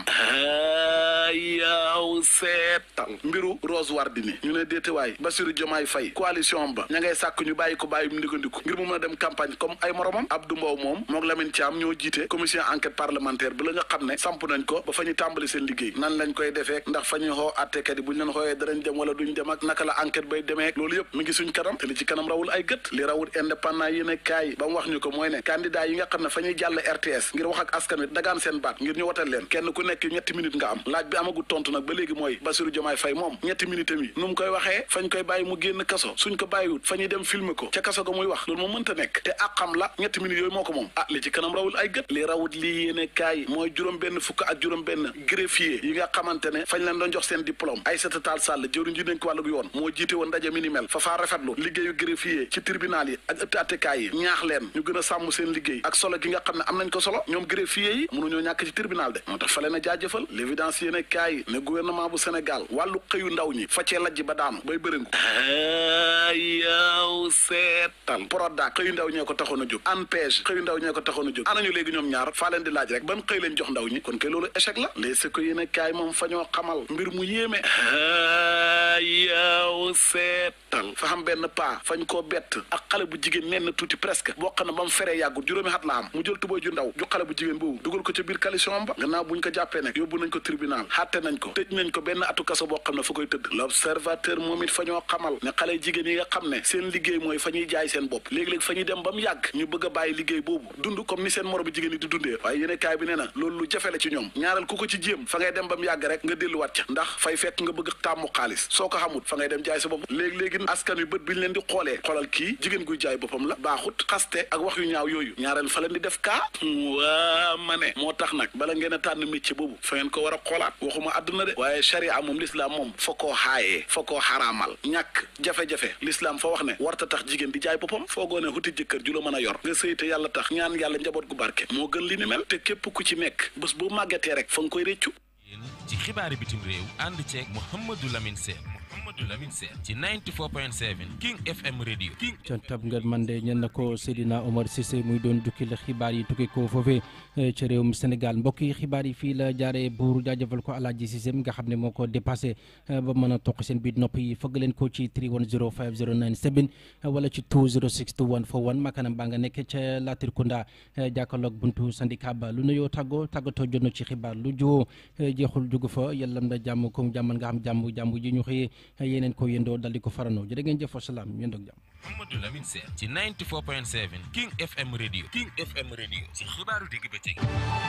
yaw seetal mbiru Rose Wardini ñu ne déetewaay Bassirou Diomaye Faye coalition ba ña ngay sàkk ñu bàyyi ko bàyyi mu ndigandiku ngir mu mën a dem campagne comme ay moromam Abdou Mbow moom mook Lamine Thiam ñoo jiite commission enquête parlementaire bi la nga xam ne samp nañ ko ba fa ñu tàmbali seen liggéey nan lañ koy defee ndax fa ñuy xoo attekat yi buñ leen xooyee danañ dem wala duñ dem ak naka la enquête bay demee loolu yëpp mi ngi suñ kanam te li ci kanam rawul ay gët li rawul indépendant yi ne kaay ba mu wax ñu ko mooy ne candidat yi nga xam ne fa ñuy jàll RTS ngir wax ak askan wi dagaan seen baat ngir ñu wotal leen kenn ku nekk ñetti minute nga am laaj bi amagu tontu nag ba léegi mooy Bassirou Diomaye Faye moom ñetti minute mi nu mu koy waxee fañ koy bàyyi mu génn kaso suñ ko bàyyiwut fa ñuy dem filmer ko ca kaso ga muy wax loolu moom mënta nekk te ak xam la ñetti minutes yooyu moo ko moom ah li ci kanam rawul ay gët li rawut lii yéene kaay mooy juróom benn fukk ak juróom benn greffier yi nga xamante ne fañ leen doon jox seen diplôme Aïssata Tall Sall jëwriñ ji dénk wàllu yoon moo jiite woon ndaje mi ni mel fa faa rafetlu liggéeyu greffier ci tribunal yi ak ëtt attekaay yi ñaax leen ñu gën a sàmm seen liggéey ak solo gi nga xam ne am nañ ko solo ñoom greffier yi mënuñoo ñàkk ci tribunal de moo tax fa leen a jaajëfal l'évidence yéene kaay ne gouvernement bu Sénégal wàllu xëyu ndaw ñi fa cee lajj ba daanu bay bëringu yaw seetal Prodac xëyu ndaw ñee ko taxoon a jóg ANPEJ xëyu ndaw ñee ko taxoon a jóg anañu léegi ñoom ñaar faa leen di laaj rek ban xëy leen jox ndaw ñi kon kay loolu échec la les se ko yéene kaay moom fa ñoo xamal mbir mu yéeme yaw seetal fa xam benn paa fañ koo bett ak xale bu jigéen nenn tuuti presque boo xam ne ba mu feree yàggul juróomi xat la am mu jël tubay ju ndaw ju xale bu jigéen boobu dugal ko ca biir coalition ba gannaaw buñ ko jàppee nag yóbbu nañ ko tribunal xàtte nañ ko tëj nañ ko benn atu kaso boo xam ne fa koy tëdd l'observateur moom it fa ñoo xamal ne xale jigéen yi nga xam ne seen liggéey mooy fa ñuy jaay seen bopp léegi-léegi fa ñuy dem ba mu yàgg ñu bëgg a bàyyi liggéey boobu dund comme ni seen moromu jigéen yi di dundee waaye yéene kaay bi nee na loolu lu jafe la ci ñoom ñaareel ku ko ci jéem fa ngay dem ba mu yàgg rek nga delluwaat ca ndax fay fekk nga bëgg tàmmu xaalis soo ko xamut fa ngay dem jaay sa bopp léegi-léegi askan wi bët bi ñu leen di xoolee xoolal kii jigéen guy jaay boppam la baaxut xaste ak wax yu ñaaw yooyu ñaareel fa leen di def kaa waa ma ne moo tax nag bala ngeen a tànn métier boobu fa ngeen ko war a xoolaat waxuma àdduna de waaye charia moom l'islam moom fa koo xaayee fa koo xaraamal ñàkk jafe-jafe l'islam fa wax ne warta tax jigéen di jaay boppam foogoo ne xuti jëkkër ju la mën a yor nga sëy te yàlla tax ñaan yàlla njaboot gu barke moo gën li ni mel te képp ku ci nekk bés boo màggatee rek fa nga koy réccu yéen ci xibaari bitim réew ànd ceeg Mouhamadou Lamine Sène Mouhamadou Lamine Sène ci 94.7 King FM radio King contab ngeen man de ñen na ko Seydina Omar Cissé muy doon jukkil xibaar yi tukki ko foofee ca réewum Sénégal mbokk yi xibaar yi fii la jaaree buur jaajëfal ko Alaaji Cissé mi nga xam ne moo ko dépassé ba mën a toq seen biir nopp yi fëgg leen ko ci 3105097 wala ci 2062141 makanam baa nga nekk ca Latrikunda jàkkaarloog buntu syndicat ba lu nuyoo tàggoo tàggatoo jot na ci xibaar lu jiwoo jeexul jugu fa yàllam na jàmm comme jàmmal nga xam jàmm jàmm ji ñu xëyee yeneen ko yëndoo dal di ko faranoo jërë ngeen jëf wasalaam yëndoog jàmm Mouhamadou Lamine Sène ci 94.7 King FM radio King FM radio ci xibaaru digg bëccëg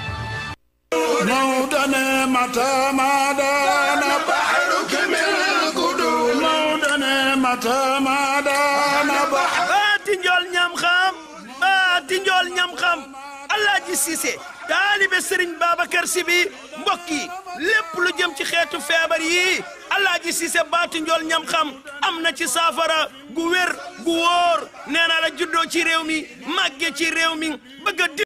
موطن متى ما دان بحرك من القدور موطن متى ما دان بحر baati njool ñam xam baati njool ñam xam Alaaji Cissé taalibe Sëriñ Babacar Si bi mbokk yi lépp lu jëm ci xeetu feebar yi alaaji Cissé baatu njool ñam xam am na ci saafara gu wér gu wóor nee naa la juddoo ci réew mi màgge ci réew mi bëgg a